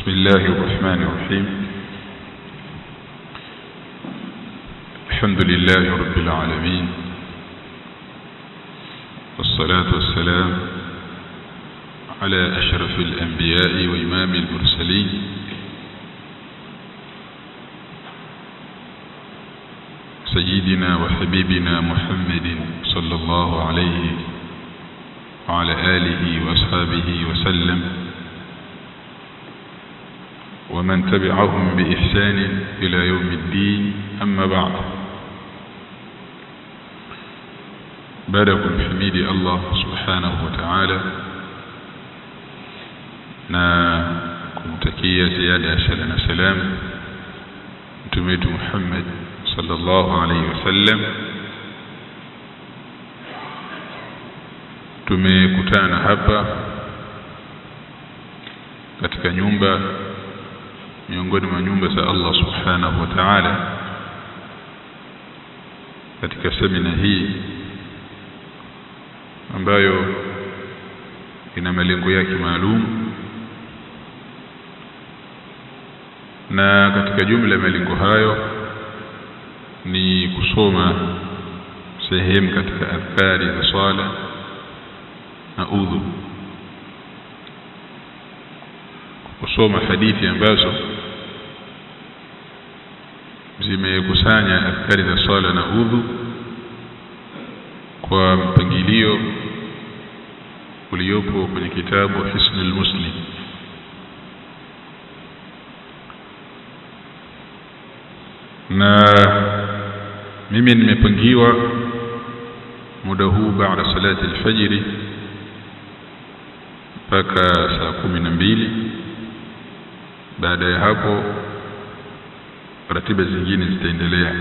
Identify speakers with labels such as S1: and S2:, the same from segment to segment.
S1: بسم الله الرحمن الرحيم الحمد لله رب العالمين والصلاة والسلام على أشرف الأنبياء وإمام المرسلين سيدنا وحبيبنا محمد صلى الله عليه وعلى آله وأصحابه وسلم ومن تبعهم بإحسان إلى يوم الدين أما بعد بارك الحميد الله سبحانه وتعالى na kumtakia ziada ya sala na salam mtume wetu Muhammad sallallahu alaihi wasallam tumekutana hapa katika nyumba miongoni mwa nyumba za Allah subhanahu wa ta'ala katika semina hii ambayo ina malengo yake maalum na katika jumla ya malengo hayo ni kusoma sehemu katika adhkari za swala na udhu kusoma hadithi ambazo zimekusanya adhkari za swala na udhu kwa mpangilio uliopo kwenye kitabu Hisnul Muslim na mimi nimepangiwa muda huu baada salati alfajiri mpaka saa kumi na mbili baada ya hapo ratiba zingine zitaendelea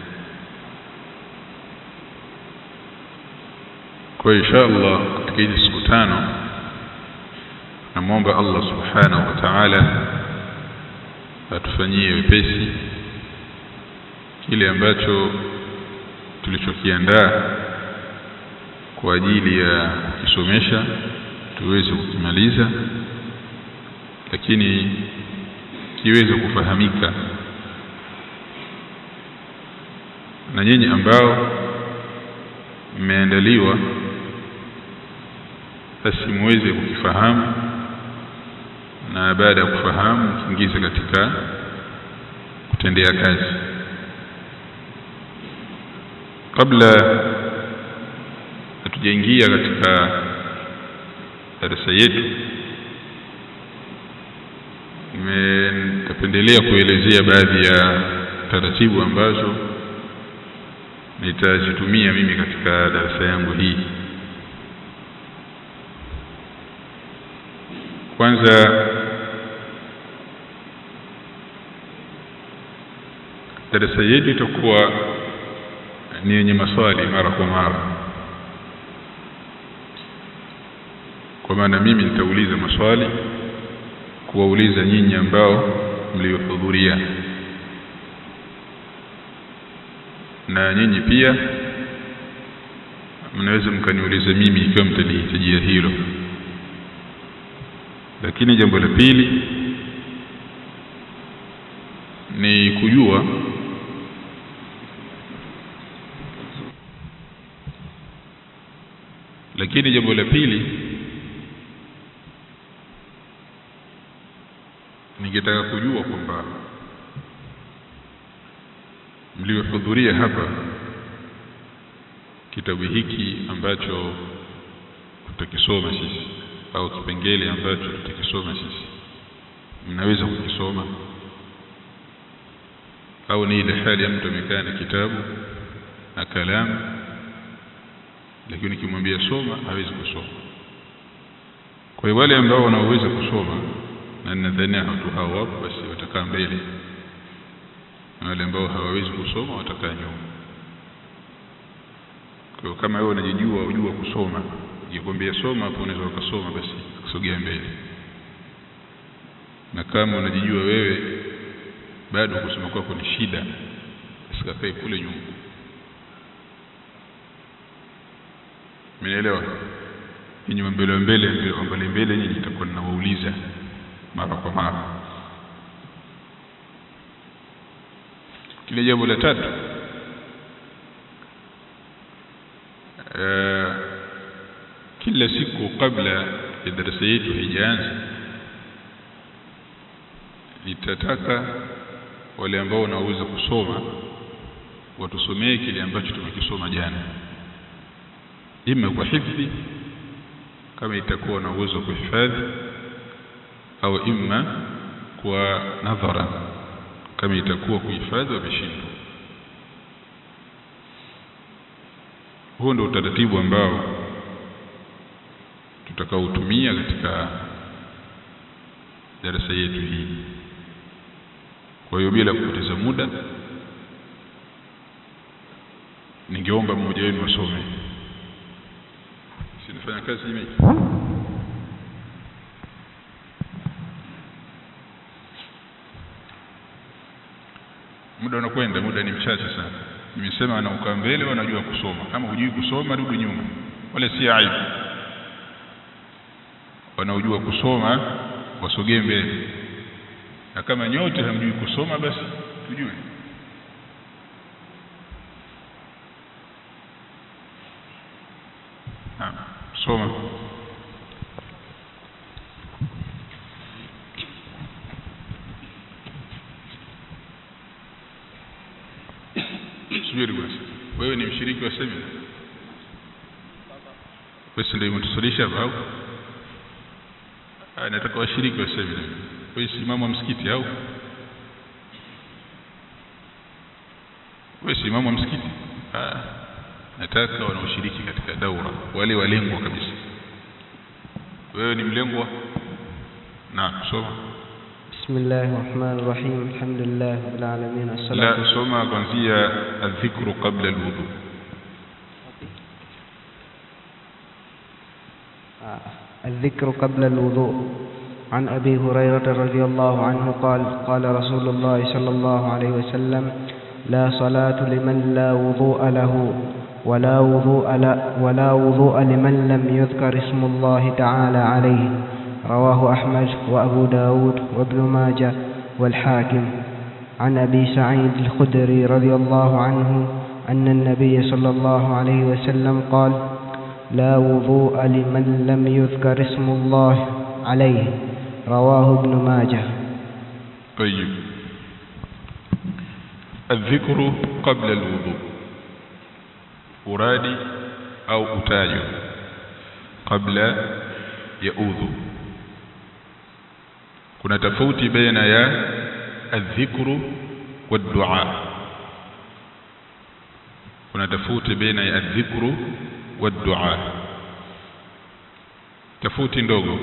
S1: kwa insha Allah katika hizi siku tano namwomba Allah subhanahu wa ta'ala atufanyie wepesi kile ambacho tulichokiandaa kwa ajili ya kukisomesha tuweze kukimaliza lakini kiweze kufahamika na nyinyi ambao mmeandaliwa basi muweze kukifahamu na baada ya kufahamu kiingize katika kutendea kazi kabla hatujaingia katika darasa yetu nitapendelea kuelezea baadhi ya taratibu ambazo nitazitumia mimi katika darasa yangu hii kwanza darasa yetu itakuwa ni yenye maswali mara kwa mara kwa maana mimi nitauliza maswali kuwauliza nyinyi ambao mliohudhuria na nyinyi pia mnaweza mkaniuliza mimi ikiwa mtalihitajia hilo lakini jambo la pili ni kujua lakini jambo la pili ningetaka kujua kwamba mliohudhuria hapa kitabu hiki ambacho tutakisoma sisi au kipengele ambacho tutakisoma sisi mnaweza kukisoma au ni ile hali ya mtu amekaa na kitabu na kalamu lakini ukimwambia soma hawezi kusoma kwa hiyo wale ambao wanaoweza kusoma na ninadhania watu hao wapo basi watakaa mbele na wale ambao hawawezi kusoma watakaa nyuma kwa hiyo kama wewe unajijua ujua kusoma jikwambia soma hapo unaweza ukasoma basi kusogea mbele na kama unajijua wewe bado kusoma kwako ni shida usikakae kule nyuma Mnaelewa? Ninyi mbele mbele mbele mbele nyinyi nitakuwa ninawauliza mara kwa mara. lakini jambo la tatu uh, kila siku kabla ya darasa yetu haijaanza nitataka wale ambao wanaweza kusoma watusomee kile ambacho tumekisoma jana ima kwa hifdhi kama itakuwa na uwezo wa kuhifadhi au imma kwa nadhara kama itakuwa kuhifadhi wameshindwa huo ndio utaratibu ambao tutakaotumia katika darasa yetu hii kwa hiyo bila kupoteza muda ningeomba mmoja wenu asome sinafanya kazi hii muda unakwenda muda ni mchache sana nimesema wanaukaa mbele wanajua kusoma kama hujui kusoma rudi nyuma wale si aibu wanaojua kusoma wasogee mbele na kama nyote hamjui kusoma basi tujue ha, soma subiri basi wewe ni mshiriki wa semina basi ndio umetusalisha hapa au nataka washiriki wa semina wewe si imamu wa msikiti au wewe si imamu wa msikiti ah nataka wanaoshiriki katika daura wale walengwa kabisa wewe ni mlengwa na soma
S2: بسم الله الرحمن الرحيم الحمد لله رب العالمين الصلاة
S1: لا soma kuanzia adhikru qabla alwudu
S2: الذكر قبل الوضوء عن أبي هريرة رضي الله عنه قال قال رسول الله صلى الله عليه وسلم لا صلاة لمن لا وضوء له ولا وضوء لا ولا وضوء لمن لم يذكر اسم الله تعالى عليه رواه أحمد وأبو داود وابن ماجه والحاكم عن أبي سعيد الخدري رضي الله عنه أن النبي صلى الله عليه وسلم قال لا وضوء لمن لم يذكر اسم الله عليه رواه ابن ماجه
S1: طيب الذكر قبل الوضوء uradi au utajo kabla ya udhu kuna tofauti baina ya adhikru waddua kuna tofauti baina ya adhikru waddua tofauti ndogo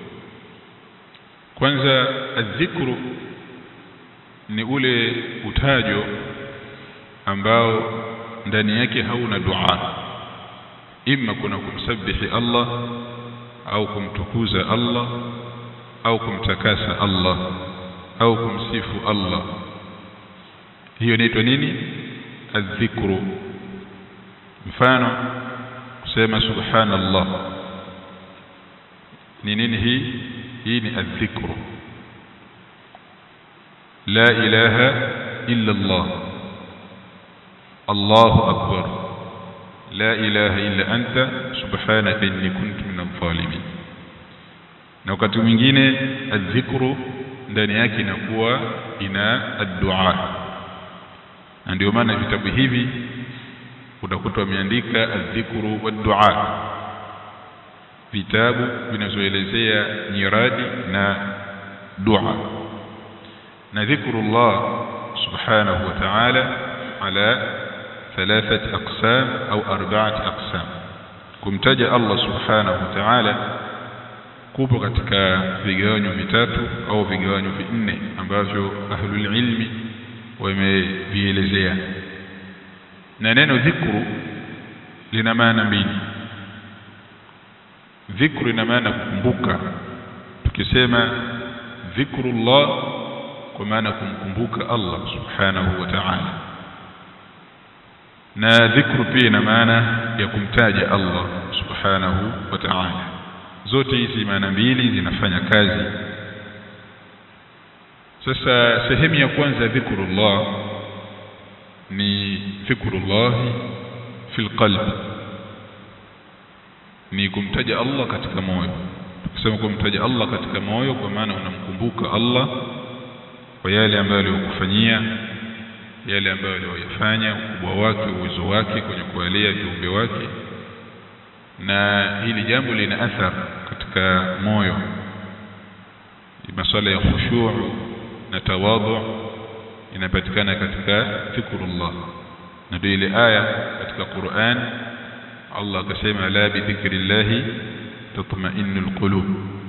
S1: kwanza adhikru ni ule utajo ambao ndani yake hauna dua imma kuna kumsabihi Allah au kumtukuza Allah au kumtakasa Allah au kumsifu Allah hiyo inaitwa nini adhikru mfano kusema subhanallah ni nini hii hii ni adhikru la ilaha illa Allah Allahu akbar la ilaha illa anta subhanaka inni kuntu minadh dhalimin na wakati mwingine adhikru ndani yake inakuwa ina addua na ndio maana vitabu hivi utakuta wameandika adhikru waddua vitabu vinazoelezea nyiradi na dua na dhikrullah subhanahu wa ta'ala ala ثلاثة أقسام أو أربعة أقسام kumtaja Allah subhanahu wa ta'ala kupo katika vigawanyo vitatu au vigawanyo vinne ambavyo ahlul ilmi wamevielezea na neno dhikru lina maana mbili dhikru ina maana kukumbuka tukisema dhikrullah kwa maana kumkumbuka Allah subhanahu wa ta'ala na dhikru pia ina maana ya kumtaja Allah subhanahu wa ta'ala zote hizi maana mbili zinafanya kazi sasa sehemu ya kwanza dhikrullah ni dhikrullah fil qalbi ni kumtaja Allah katika moyo tukisema kumtaja Allah katika moyo kwa maana unamkumbuka Allah kwa yale ambayo aliyokufanyia yale ambayo aliyoyafanya ukubwa wake uwezo wake kwenye kuwalea viumbe wake na hili jambo lina athar katika moyo masuala ya khushu' na tawadhu inapatikana katika dhikrullah na ndio ile aya katika Qur'an Allah akasema la bi dhikrillahi tatma'innul qulub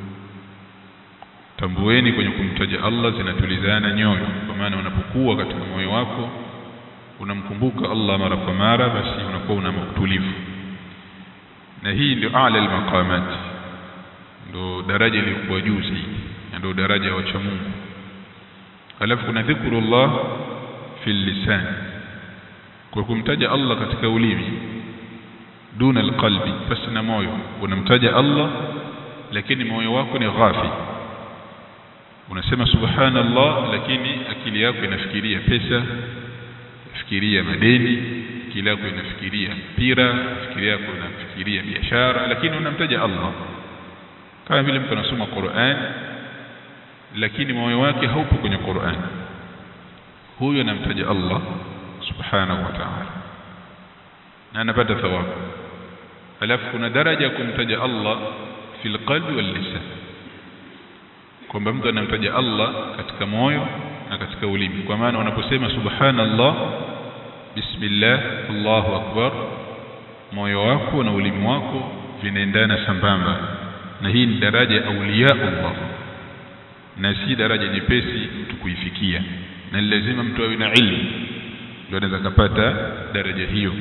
S1: tambueni kwenye kumtaja Allah zinatulizana nyoyo kwa maana unapokuwa katika moyo wako unamkumbuka Allah mara kwa mara basi unakuwa una utulivu na hii ndio a'la al-maqamat ndio daraja iliyokuwa juu zaidi ndio daraja ya wacha Mungu alafu kuna dhikrullah fil lisan kwa kumtaja Allah katika ulimi duna alqalbi basi na moyo unamtaja Allah lakini moyo wako ni ghafi unasema subhanallah lakini akili yako inafikiria pesa inafikiria madeni akili yako inafikiria mpira akili yako inafikiria biashara lakini unamtaja Allah kama vile mtu anasoma Qur'an lakini moyo wake haupo kwenye Qur'an huyo anamtaja Allah subhanahu wa ta'ala na anapata thawabu alafu kuna daraja ya kumtaja Allah fil qalbi wal lisan kwamba mtu anamtaja Allah katika moyo na katika ulimi kwa maana unaposema subhanallah bismillah Allahu akbar moyo wako na ulimi wako vinaendana sambamba na hii ni daraja ya auliya Allah na si daraja nyepesi mtu kuifikia na lazima mtu awe na ilmu ndio anaweza kupata daraja hiyo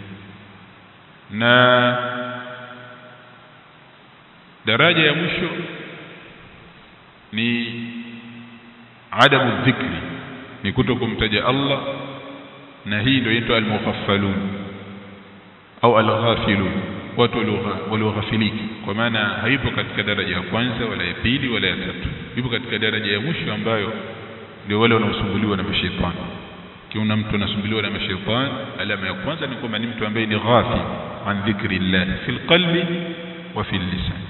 S1: na daraja ya mwisho ni adamu dhikri ni kuto kumtaja Allah na hii ndio inaitwa al-mughaffalun au al-ghafilun watu walioghafiliki kwa maana haipo katika daraja ya kwanza wala ya pili wala ya tatu ipo katika daraja ya mwisho ambayo ndio wale wanaosumbuliwa na mashaitani kiuna mtu anasumbuliwa na mashaitani alama ya kwanza ni kwamba ni mtu ambaye ni ghafil an dhikrillah fil qalbi wa fil lisan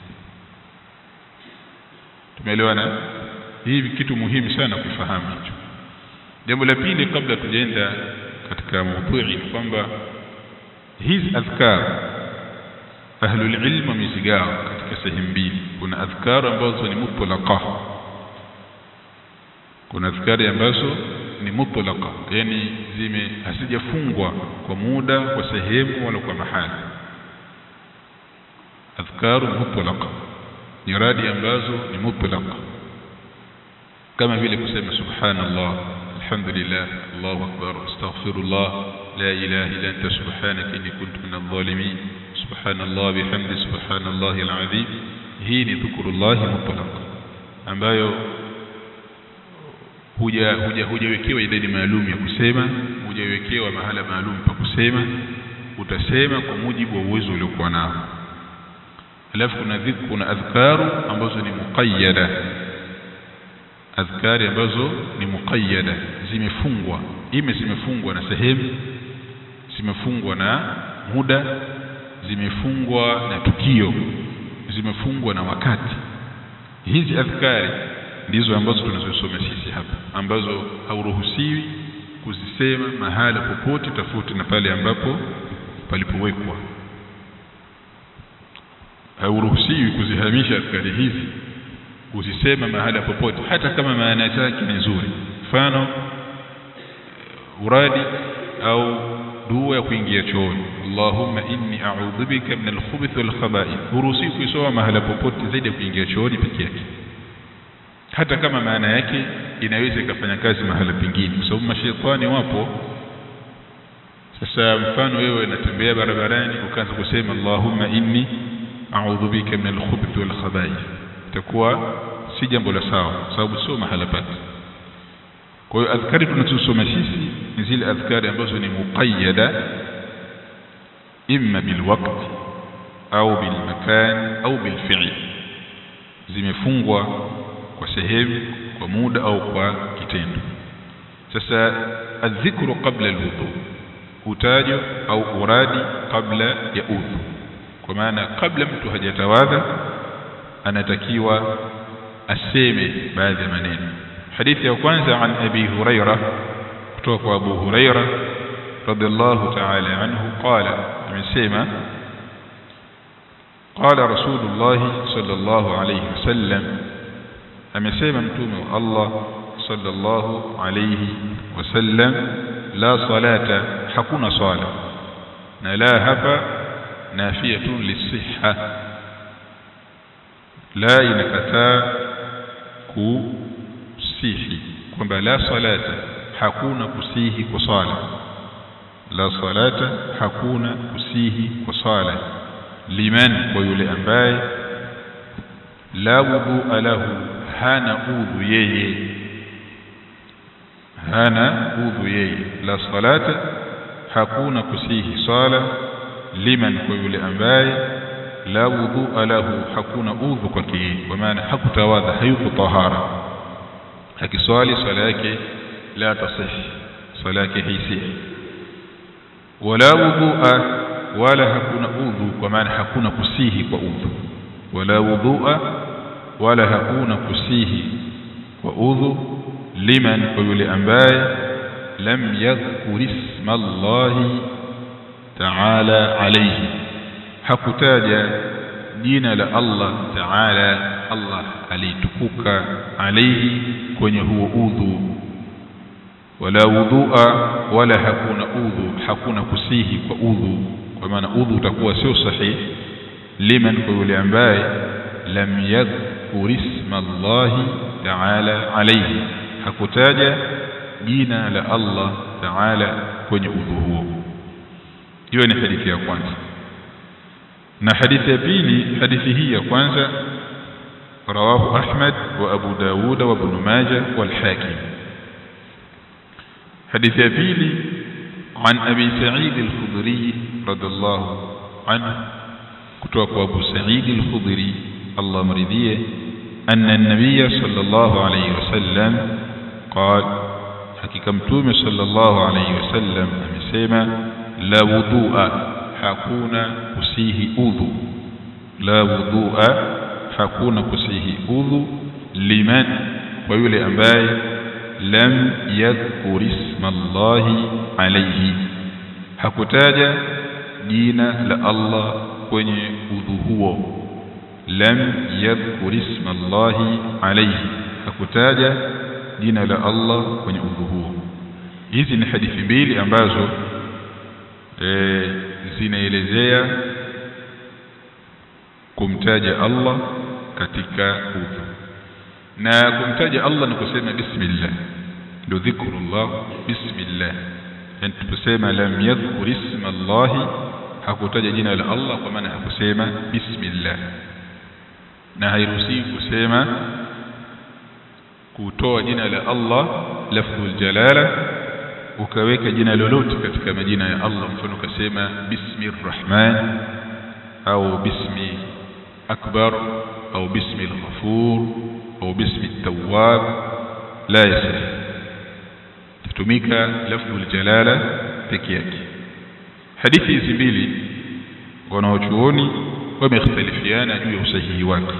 S1: tumeelewana hii kitu muhimu sana kufahamu hicho jambo la pili kabla tujaenda katika mada ni kwamba hizi adhkar ahlul ilm wamezigawa katika sehemu mbili kuna adhkar ambazo ni mutlaqa kuna adhkari ambazo ni mutlaqa yani zime hasijafungwa kwa muda kwa sehemu wala kwa mahali adhkaru mutlaqa ni radi ambazo ni mutlaqa kama vile kusema subhanallah alhamdulillah allahu akbar astaghfirullah la ilaha illa anta subhanaka inni kuntu minadh dhalimin subhanallah bihamdi subhanallahi alazim hii ni dhikrullah mutlaq ambayo huja huja hujawekewa idadi maalum ya kusema hujawekewa mahala maalum pa kusema utasema kwa mujibu wa uwezo uliokuwa nao alafu kuna dhikr kuna adhkaru ambazo ni muqayyada adhkari ambazo ni muqayyada zimefungwa ime zimefungwa na sehemu zimefungwa na muda zimefungwa na tukio zimefungwa na wakati hizi adhkari ndizo ambazo tunazosoma sisi hapa ambazo hauruhusiwi kuzisema mahala popote tofauti na pale ambapo palipowekwa hauruhusiwi kuzihamisha adhkari hizi kuzisema mahala popote hata kama maana yake ni nzuri mfano uradi au dua ya kuingia chooni Allahumma inni a'udhu bika min al-khubuthi wal khaba'ith huruhusiwi kuisoma mahala popote zaidi ya kuingia chooni peke yake hata kama maana yake inaweza ikafanya kazi mahala pengine kwa sababu mashaitani wapo sasa mfano wewe unatembea barabarani ukaanza kusema Allahumma inni a'udhu bika min al-khubuthi wal khaba'ith itakuwa si jambo la sawa sababu sio mahala pake kwa hiyo adhkari tunazosoma sisi ni zile adhkari ambazo ni muqayyada imma bilwaqt au bilmakan au bilfi'l zimefungwa kwa sehemu kwa muda au kwa kitendo sasa adhikru qabla alwudu utajo au uradi kabla ya udhu kwa maana kabla mtu hajatawadha anatakiwa aseme baadhi ya maneno hadithi ya kwanza an abi huraira kutoka kwa abu huraira radhiallahu ta'ala anhu qala amesema qala rasulullah sallallahu alayhi wasallam amesema mtume wa Allah sallallahu alayhi wasallam la salata hakuna swala na la hapa nafiyatun lisihha la inakataa kusihi kwamba la salata hakuna kusihi kwa swala la salata hakuna kusihi kwa swala liman kwa yule ambaye la wudhu lahu hana udhu yeye hana udhu yeye la salata hakuna kusihi swala liman kwa yule ambaye la wudhu lahu hakuna udhu kwake yeye kwa maana hakutawadha hayuko tahara akiswali swala yake la tasih swala yake haisihi wala wudhu'a wala hakuna udhu kwa maana hakuna kusihi kwa udhu wala wudhu'a wala hakuna kusihi kwa udhu liman kwa yule ambaye lam yadhkur isma Allah ta'ala alayhi hakutaja jina la Allah ta'ala Allah alitukuka alayhi kwenye huo udhu wala wudhu'a wala hakuna udhu hakuna kusihi kwa udhu kwa maana udhu utakuwa sio sahihi liman kwa yule ambaye lam yadhkur isma Allah ta'ala alayhi hakutaja jina la Allah ta'ala kwenye udhu huo hiyo ni hadithi ya kwanza na hadithi ya pili hadithi hii ya kwanza rawahu Ahmad wa Abu Dawud wa Ibn Majah wal Hakim حديث أبيلي عن أبي سعيد الخضري رضي الله عنه كتوك أبو سعيد الخضري الله مرضيه أن النبي صلى الله عليه وسلم قال حقيقة متوم صلى الله عليه وسلم أمسيما لا وضوء حكون كسيه أذو لا وضوء حكون كسيه أذو لمن ويولي أنباي lam yadhkur isma Allah alayhi hakutaja jina la Allah kwenye udhu huo lam yadhkur isma Allah alayhi hakutaja jina la Allah kwenye udhu huo hizi ni hadithi mbili ambazo e, zinaelezea kumtaja Allah katika udhu na kumtaja Allah ni kusema bismillah ndio dhikrullah bismillah yani tuposema lam yadhkur isma Allah hakutaja jina la Allah kwa maana hakusema bismillah na hairuhusiwi kusema kutoa jina la Allah lafdhul jalala ukaweka jina lolote katika majina ya Allah mfano ukasema bismi rrahman au bismi akbar au bismi al-ghafur au bismi at-tawwab la yasih tutumika lafdhul jalala peke yake hadithi hizi mbili wanaochuoni wamekhtalifiana juu ya usahihi wake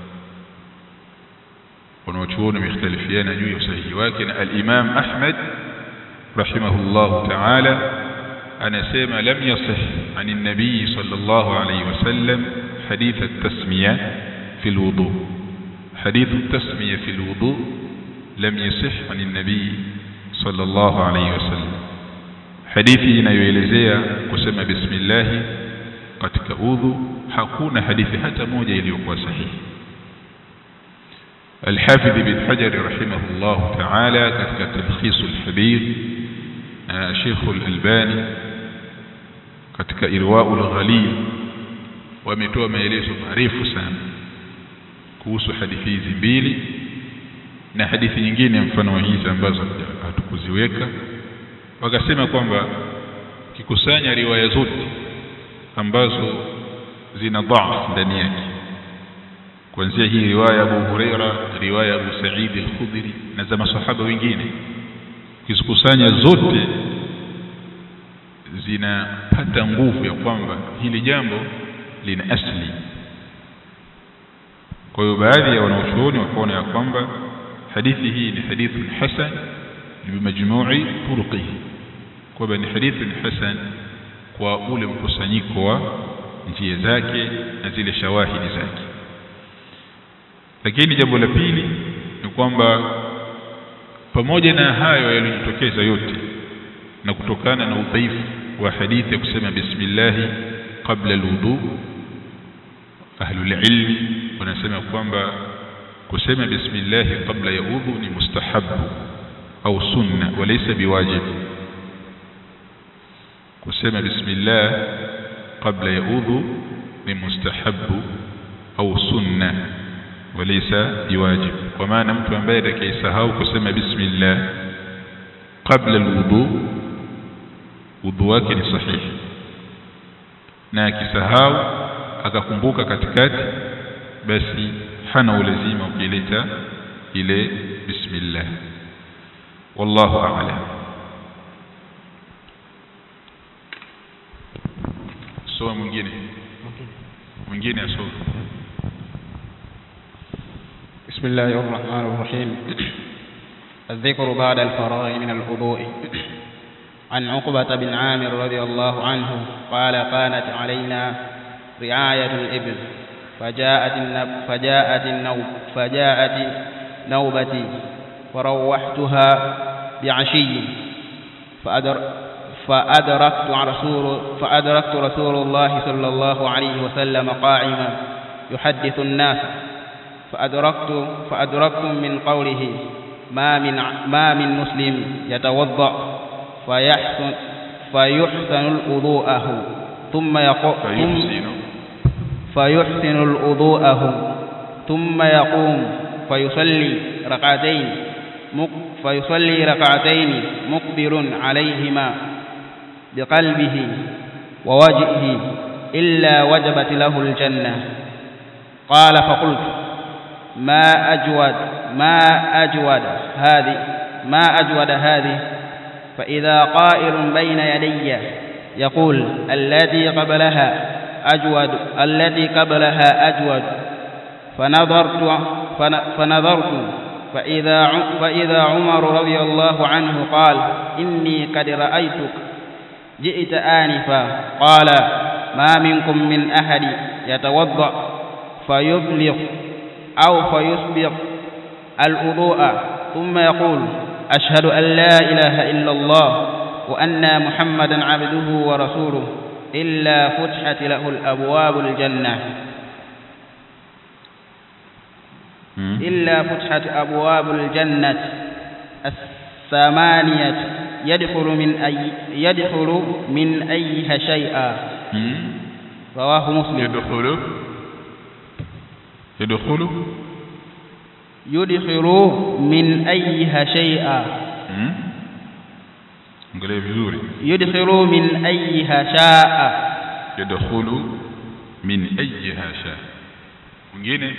S1: wanaochuoni wamekhtalifiana juu ya usahihi wake na al-Imam Ahmad rahimahullah ta'ala anasema lam yasih ani nabii sallallahu alayhi wasallam hadith at-tasmiya fi al-wudu hadith at-tasmiya fi al-wudu lam yasih ani nabii sallallahu alayhi wasallam hadithi inayoelezea kusema bismillah katika udhu hakuna hadithi hata moja iliyokuwa sahihi الحافظ بن حجر رحمه الله تعالى كتك تلخيص الحبيب شيخ الألباني كتك إرواء الغليل ومتوى maelezo marefu sana kuhusu hadithi hizi mbili na hadithi nyingine mfano wa hizi ambazo hatukuziweka wakasema kwamba kikusanya riwaya zote ambazo zina dhaaf ndani yake kuanzia hii riwaya Abu Huraira riwaya Abu Sa'id al-Khudri na za masahaba wengine ukizikusanya zote zinapata nguvu ya kwamba hili jambo lina asli kwa hiyo baadhi ya wanaoshuoni wakaona ya kwamba hadithi hii ni hadithun hasan bimajmui turuqihi kwamba ni hadithun hasan kwa ule mkusanyiko wa njia zake na zile shawahidi zake lakini jambo la pili ni kwamba pamoja na hayo yaliyojitokeza yote na kutokana na udhaifu wa hadithi ya kusema bismillahi qabla alwudu ahlul ilmi wanasema kwamba kusema bismillahi qabla ya udhu ni mustahabu au sunna walaysa biwajib kusema bismillah qabla ya udhu ni mustahabu au sunna walaysa biwajib kwa maana mtu ambaye atakayesahau kusema bismillah qabla alwudu udhu wake ni sahihi na akisahau akakumbuka katikati basi hana ulazima ukileta ile bismillah wallahu a'lam soma mwingine mwingine asome
S3: بسم الله الرحمن الرحيم الذكر بعد الفراغ من الوضوء عن عقبة بن عامر رضي الله عنه قال كانت علينا رعاية الإبل فجاءت النب فجاءت النوب فجاءت نوبتي فروحتها بعشي فأدر فأدركت رسول فأدركت رسول الله صلى الله عليه وسلم قائما يحدث الناس فأدركت فأدركت من قوله ما من ما من مسلم يتوضأ فيحسن فيحسن الوضوءه ثم يقوم
S1: فيحسن
S3: فيحسن الوضوءه ثم يقوم فيصلي ركعتين مق- فيصلي ركعتين مقبل عليهما بقلبه ووجهه إلا وجبت له الجنة قال فقلت ما أجود ما أجود هذه ما أجود هذه فإذا قائل بين يدي يقول التي قبلها أجود التي قبلها أجود فنظرت فن- فنظرت فإذا ع- فإذا عمر رضي الله عنه قال إني قد رأيتك جئت آنفا قال ما منكم من أحد يتوضأ فيبلغ أو فيسبق الوضوء ثم يقول أشهد أن لا إله إلا الله وأن محمدا عبده ورسوله إلا فتحت له الأبواب الجنة
S1: مم.
S3: إلا فتحت أبواب الجنة الثمانية يدخل من أي يدخل من أيها شيئا
S1: مم.
S3: رواه مسلم
S1: يدخل يدخل
S3: يدخل من أيها شيئا
S1: مم. angalia vizuri
S3: يدخل من أيها شاء
S1: yadkhulu min ayyiha sha mwingine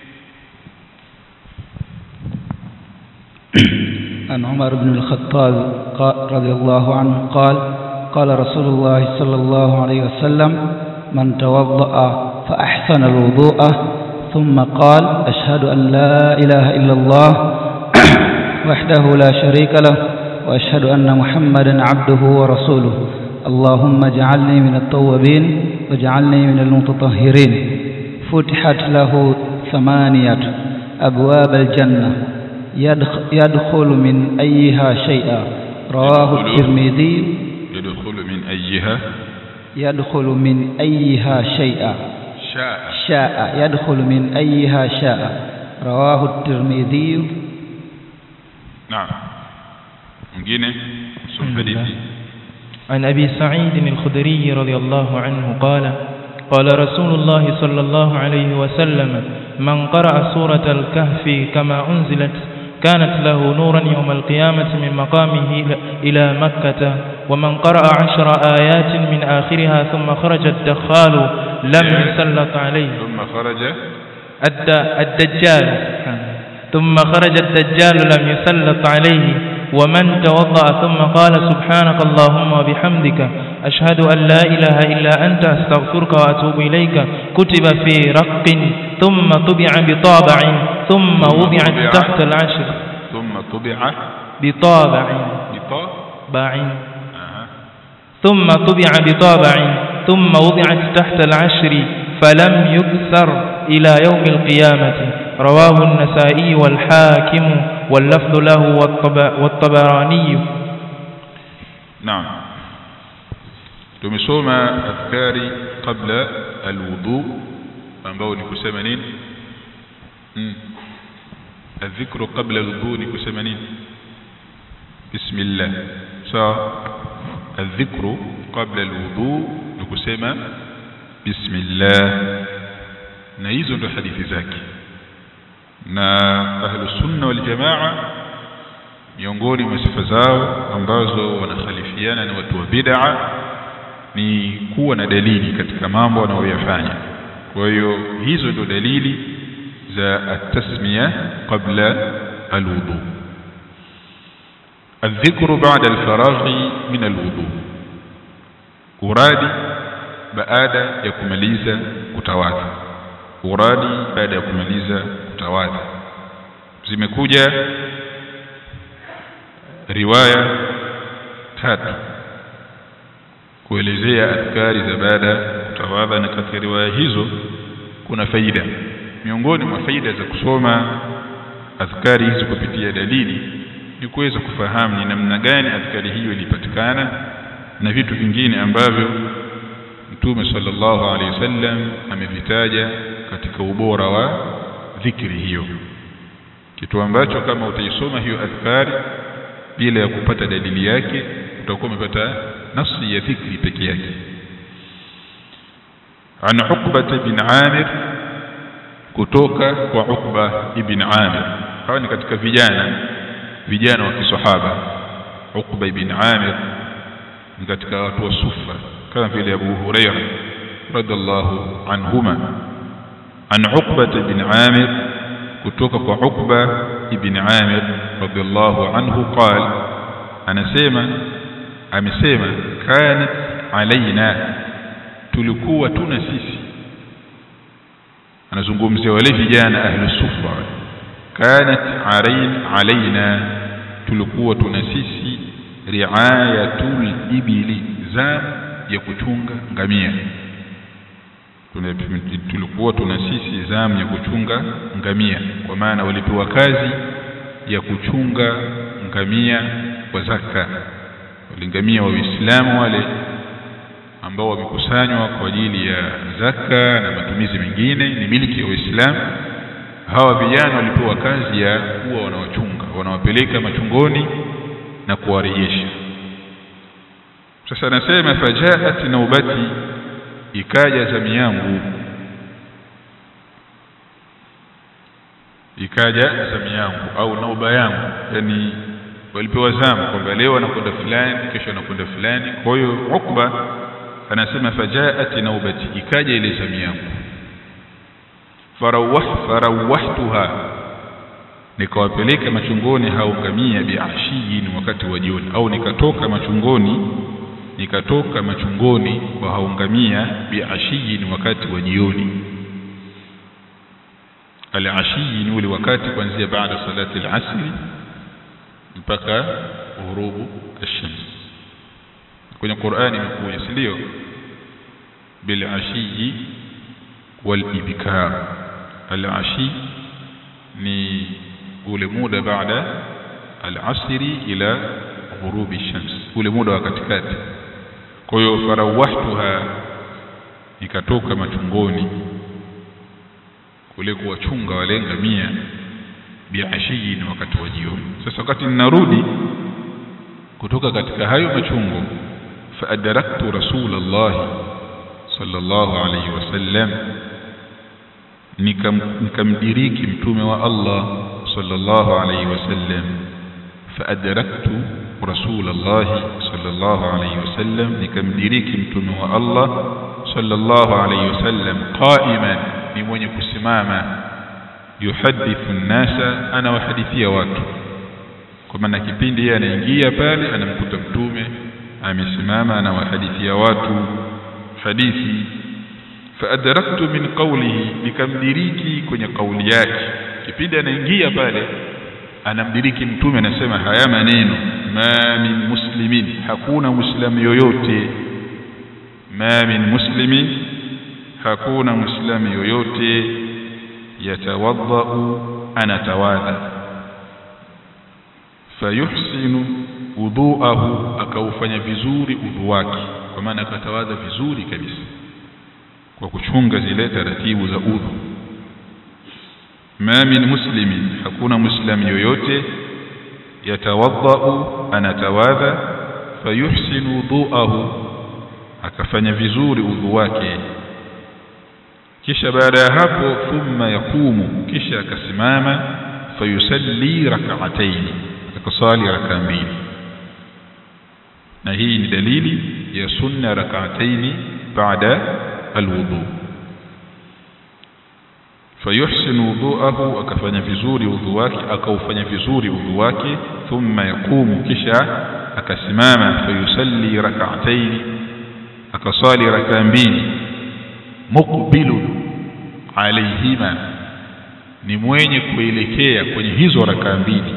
S4: عن عمر بن الخطاب قا- رضي الله عنه قال قال رسول الله صلى الله عليه وسلم من توضأ فأحسن الوضوء ثم قال أشهد أن لا إله إلا الله وحده لا شريك له وأشهد أن محمدا عبده ورسوله اللهم اجعلني من التوابين واجعلني من المتطهرين فتحت له ثمانية أبواب الجنة يدخ- يدخل من أيها شيئا رواه
S1: يدخل.
S4: الترمذي
S1: yadkhulu min ayyiha
S4: يدخل من أيها شيئا
S1: shaa
S4: شاء يدخل من أيها شاء رواه الترمذي
S1: naam mwingine sum
S5: الحمد لله.
S1: hadithi
S5: عن أبي سعيد الخدري رضي الله عنه قال قال رسول الله صلى الله عليه وسلم من قرأ سورة الكهف كما أنزلت كانت له نورا يوم القيامة من مقامه إلى- إلى مكة ومن قرأ عشر آيات من آخرها ثم خرج الدخال لم يسلط عليه
S1: ثم خرج
S5: الد- الدجال ثم خرج الدجال لم يسلط عليه ومن توضأ ثم قال سبحانك اللهم وبحمدك أشهد أن لا إله إلا أنت أستغفرك وأتوب إليك كتب في رق ثم طبع بطابع ثم وضعت
S1: طبع.
S5: تحت العشر
S1: ثم طبع
S5: بطابع
S1: بطاء
S5: باع
S1: آه.
S5: ثم طبع بطابع ثم وضعت تحت العشر فلم يكسر إلى يوم القيامة رواه النسائي والحاكم واللفظ له والطب- والطبراني
S1: نعم tumesoma adhkari qabla alwudu ambao ni kusema nini mm. adhikru qabla alwudu ni kusema nini bismillah sawa adhikru qabla alwudu ni kusema bismillah na hizo ndo hadithi zake na ahlu sunna wal jamaa miongoni mwa sifa zao ambazo wanakhalifiana na watu wa bid'a ni kuwa na dalili katika mambo wanayoyafanya kwa hiyo hizo ndio dalili za at-tasmiya qabla al-wudu الذكر بعد الفراغ من الوضوء uradi baada ya kumaliza kutawadha uradi baada ya kumaliza kutawadha zimekuja riwaya tatu kuelezea adhkari za baada ya kutawadha na katika riwaya hizo kuna faida miongoni mwa faida za kusoma adhkari hizi kupitia dalili ni kuweza kufahamu ni namna gani adhkari hiyo ilipatikana na vitu vingine ambavyo Mtume sallallahu alaihi wasallam amevitaja katika ubora wa dhikri hiyo kitu ambacho kama utaisoma hiyo adhkari bila ya kupata dalili yake utakuwa umepata nafsi ya dhikri peke yake an Uqba bin Amir kutoka kwa Uqba ibn Amir hawa ni katika vijana vijana wa kisahaba Uqba ibn Amir ni katika watu wa sufa kama vile Abu Huraira radhiallahu anhuma an Uqba ibn Amir kutoka kwa Uqba ibn Amir radhiallahu anhu qala anasema amesema kanat alaina tulikuwa tuna sisi anazungumzia wale vijana ahlu sufa kanat alain alaina tulikuwa tuna sisi riayatul ibili za ya kuchunga ngamia Tuna- tulikuwa tuna sisi zamu ya kuchunga ngamia kwa maana walipewa kazi ya kuchunga ngamia wa zaka walingamia wa Uislamu wale ambao wamekusanywa kwa ajili ya zaka na matumizi mengine ni miliki ya Uislamu hawa vijana walipewa kazi ya kuwa wanawachunga wanawapeleka machungoni na kuwarejesha sasa anasema fajaat naubati ikaja zamu yangu ikaja zamu yangu au nauba yangu yani walipewa zamu kwamba leo anakwenda fulani kesho anakwenda fulani kwa hiyo Ukba anasema fajaat naubati ikaja ile zamu yangu farawah farawahtuha nikawapeleka machungoni hao ngamia biashiyin wakati wa jioni au nikatoka machungoni nikatoka machungoni kwa hao ngamia biashiyin wakati wa jioni al-ashi ni ule wakati kuanzia baada salati al-asri mpaka ghurubu ash-shams kwenye Qur'ani imekuja si ndio bil ashi wal ibkar al-ashi ni ule muda baada al-asri ila ghurubi shams ule muda wa katikati kwa hiyo farawahtuha nikatoka machungoni kule kuwachunga wale ngamia biashiyin wakati wa jioni sasa wakati ninarudi kutoka katika hayo machungo fa adraktu rasulullah sallallahu alayhi wasallam nikam nikamdiriki mtume wa Allah sallallahu alayhi wasallam fa adraktu rasulullah sallallahu alayhi wasallam nikamdiriki mtume wa Allah sallallahu alayhi wasallam qa'iman ni mwenye kusimama yuhadithu nnasa anawahadithia watu kwa maana kipindi yeye anaingia pale anamkuta mtume amesimama anawahadithia watu hadithi faadraktu min qawlihi nikamdiriki kwenye kauli yake kipindi anaingia pale anamdiriki mtume anasema haya maneno ma min muslimin hakuna muislamu yoyote ma min muslimin hakuna muislamu yoyote yatawadhau anatawadha fayuhsinu udhuahu akaufanya vizuri udhu wake kwa maana akatawadha vizuri kabisa kwa kuchunga zile taratibu za udhu ma min muslimin hakuna muislamu yoyote yatawadhau anatawadha fayuhsinu udhuahu akafanya vizuri udhu wake kisha baada ya hapo thumma yaqumu kisha akasimama fayusalli rak'atayn akasali raka mbili na hii ni dalili ya sunna rak'atayn baada alwudu fayuhsinu wudu'ahu akafanya vizuri udhu wake akaufanya vizuri udhu wake thumma yaqumu kisha akasimama fayusalli rak'atayn akasali raka mbili muqbilun alayhima ni mwenye kuelekea kwenye hizo raka mbili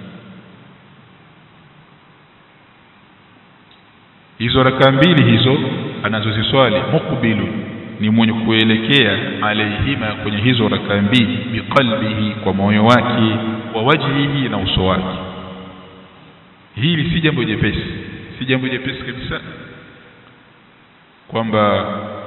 S1: hizo raka mbili hizo anazoziswali muqbilun ni mwenye kuelekea alayhima kwenye hizo raka mbili biqalbihi kwa moyo wake wa wajhihi na uso wake hili si jambo jepesi si jambo jepesi kabisa kwamba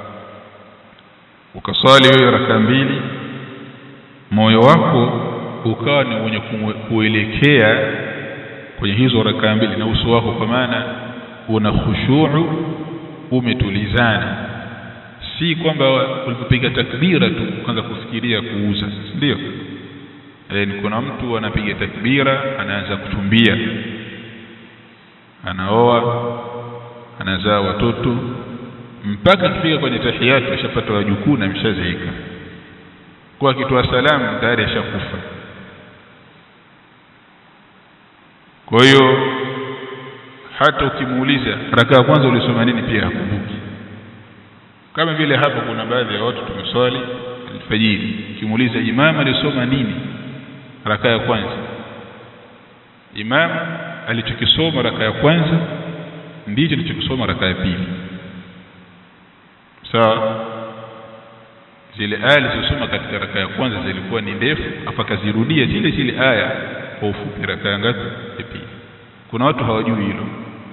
S1: ukaswali wewe raka mbili moyo wako ukawa ni mwenye kuelekea kwenye hizo raka mbili na uso wako kwa maana una khushu'u umetulizana si kwamba ulipopiga takbira tu ukaanza kufikiria kuuza ndio e, ni kuna mtu anapiga takbira anaanza kuchumbia anaoa anazaa watoto mpaka akifika kwenye tahiyatu ashapata wajukuu na ameshazeeka kwa akitoa salamu tayari ashakufa kwa hiyo hata ukimuuliza raka ya kwanza ulisoma nini pia hakumbuki kama vile hapa kuna baadhi ya watu tumeswali alfajiri ukimuuliza imam alisoma nini raka ya kwanza imam alichokisoma raka ya kwanza ndicho alichokisoma raka ya pili sawa zile aya zilizosoma katika raka ya kwanza zilikuwa ni ndefu afa kazirudia zile zile aya kwa ufupi raka ya ngapi ya pili kuna watu hawajui hilo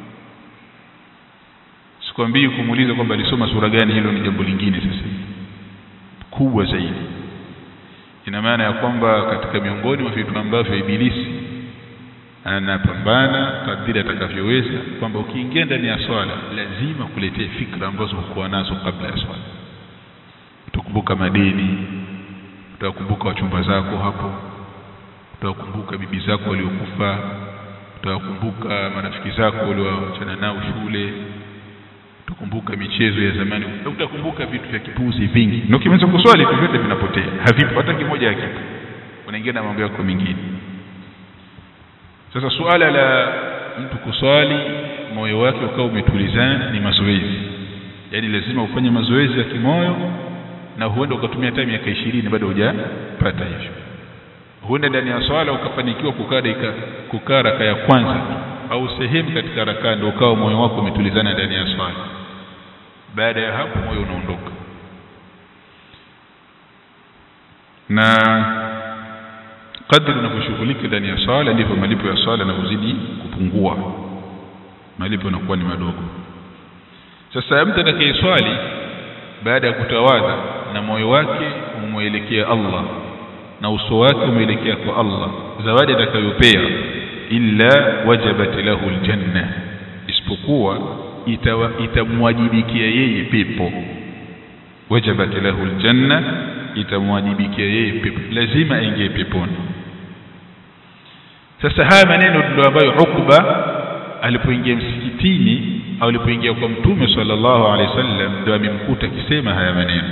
S1: sikwambii kumuuliza kwamba alisoma sura gani hilo ni jambo lingine sasa kubwa zaidi ina maana ya kwamba katika miongoni mwa vitu ambavyo ibilisi anapambana kadiri atakavyoweza kwamba ukiingia ndani ya swala lazima kuletee fikra ambazo hukuwa nazo kabla ya swala utakumbuka madeni utakumbuka wachumba zako hapo utakumbuka bibi zako waliokufa utakumbuka marafiki zako walioachana nao shule utakumbuka michezo ya zamani utakumbuka vitu vya kipuzi vingi na ukimaliza kuswali vitu vyote vinapotea havipo hata kimoja hakipo unaingia na mambo yako mengine sasa suala la mtu kuswali moyo wake ukawa umetulizana ni mazoezi yaani lazima ufanye mazoezi ya kimoyo na huenda ukatumia hata miaka ishirini bado hujapata hivyo huenda ndani ya swala ukafanikiwa kukaa dakika kukaa raka ya kwanza au sehemu katika rakaa ndio ukawa moyo wako umetulizana ndani ya swala baada ya hapo moyo unaondoka na kadri unavyoshughulika ndani ya swala ndivyo malipo ya swala yanavyozidi kupungua malipo yanakuwa ni madogo sasa mtu atakayeswali baada ya kutawadha na moyo wake umwelekea Allah na uso wake umeelekea kwa Allah zawadi atakayopea illa wajabat lahu aljanna isipokuwa itamwajibikia yeye pepo wajabat lahu aljanna itamwajibikia yeye pepo lazima aingie peponi sasa haya maneno ndio ambayo Ukba alipoingia msikitini au alipoingia kwa mtume sallallahu alaihi wasallam ndio amemkuta akisema haya maneno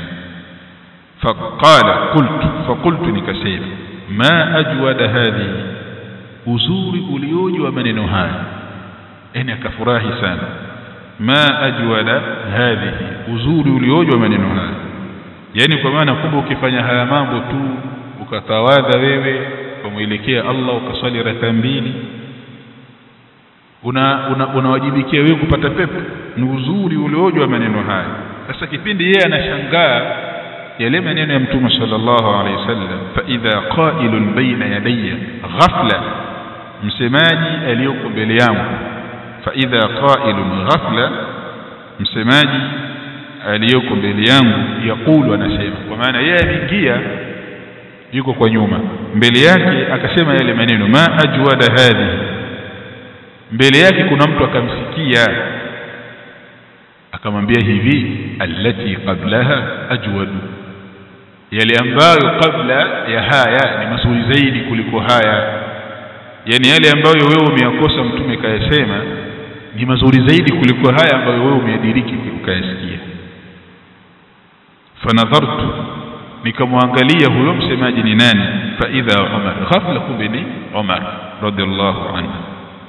S1: faqala qultu faqultu nikasema ma ajwada hadhihi uzuri ulioje wa maneno haya yani akafurahi sana ma ajwala hadhihi uzuri ulioje wa maneno haya yani kwa maana kumbe ukifanya haya mambo tu ukatawadha wewe ukamwelekea Allah ukaswali raka mbili una unawajibikia una wewe kupata pepo ni uzuri ulioje wa maneno haya sasa kipindi yeye anashangaa yale maneno ya mtume sallallahu alaihi wasallam fa idha qailun baina yadayya ghafla msemaji aliyoko mbele yangu fa idha qailun ghafla msemaji aliyoko mbele yangu yakulu anasema kwa maana yeye ameingia yuko kwa nyuma mbele yake akasema yale maneno ma ajwada hadhi mbele yake kuna mtu akamsikia akamwambia hivi allati qablaha ajwadu yale ambayo kabla ya haya ni mazuri zaidi kuliko haya yani yale ambayo wewe umeyakosa mtume kayasema ni mazuri zaidi kuliko haya ambayo wewe umeyadiriki ukayasikia fanadhartu nikamwangalia huyo msemaji ni nani fa idha umar ghafla kumbe ni umar radhiallahu anhu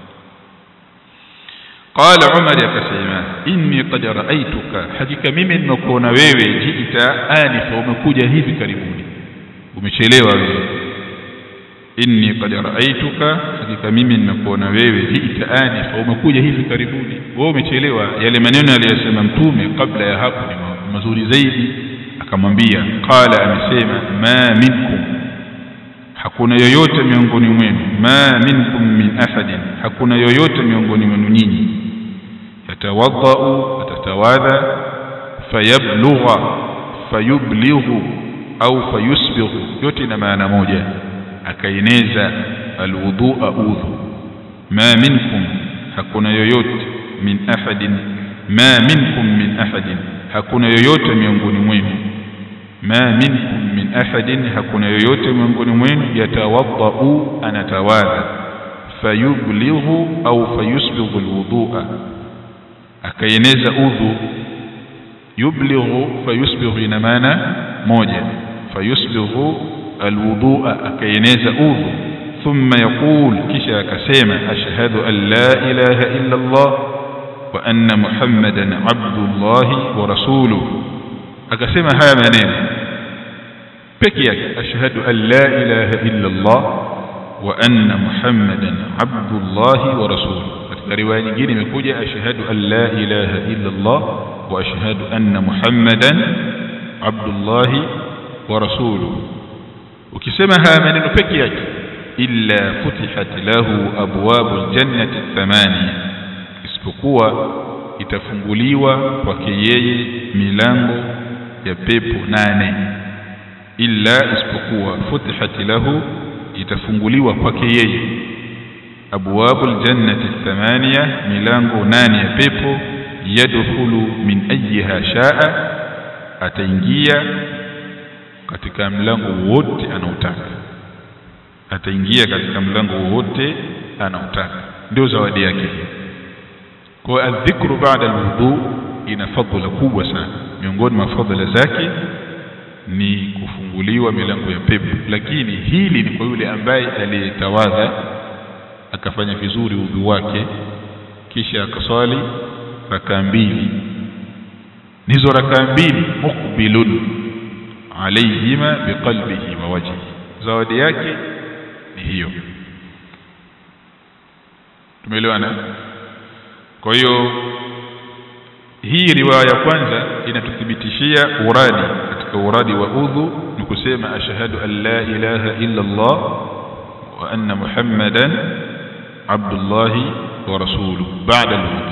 S1: قال عمر akasema inni qad ra'aytuka hakika mimi nimekuona wewe jiita anifa umekuja hivi karibuni umechelewa wewe inni qad ra'aytuka hakika mimi nimekuona wewe jiita anifa umekuja hivi karibuni wewe umechelewa yale maneno aliyosema mtume kabla ya hapo ni mazuri zaidi akamwambia qala amesema ma minkum hakuna yoyote miongoni mwenu ma minkum min ahadin hakuna yoyote miongoni mwenu nyinyi yatawadhau atatawadha fayablugha fayublighu au fayusbighu yote ina maana moja akaeneza alwudhu'a udhu ma minkum hakuna yoyote min ahadin ma minkum min ahadin hakuna yoyote miongoni mwenu ma minkum min ahadin hakuna yoyote miongoni mwenu yatawadhau anatawadha fayublighu au fayusbighu alwudhu'a akaeneza udhu yublighu fayusbighu ina maana moja fayusbighu alwudhu'a akaeneza udhu thumma yaqul kisha akasema ashhadu an la ilaha illa Allah wa anna muhammadan abdullahi wa rasuluhu akasema haya maneno peke yake ashhadu an la ilaha illa Allah wa anna muhammadan abdullahi wa rasuluhu katika riwaya nyingine imekuja ashhadu an la ilaha illa Allah wa ashhadu anna muhammadan abdullahi wa rasuluhu ukisema haya maneno peke yake illa futihat lahu abwabul jannati thamania isipokuwa itafunguliwa kwake yeye milango ya pepo nane illa isipokuwa futihat lahu itafunguliwa kwake yeye abwabul jannati thamania milango nane ya pepo yadkhulu min ayyiha shaa ataingia katika mlango wote anaotaka ataingia katika mlango wote anaotaka ndio zawadi yake kwa adhikru baada alwudu ina fadhila kubwa sana miongoni mwa fadhila zake ni kufunguliwa milango ya pepo lakini hili ni kwa yule ambaye aliyetawadha akafanya vizuri udhu wake kisha akaswali rakaa mbili nizo rakaa mbili muqbilun alayhima biqalbihi wa wajhihi zawadi yake ni hiyo tumeelewana kwa hiyo hii riwaya ya kwanza inatuthibitishia uradi katika uradi wa udhu ni kusema ashhadu an la ilaha illa Allah wa anna muhammadan abdullahi wa rasuluhu baada al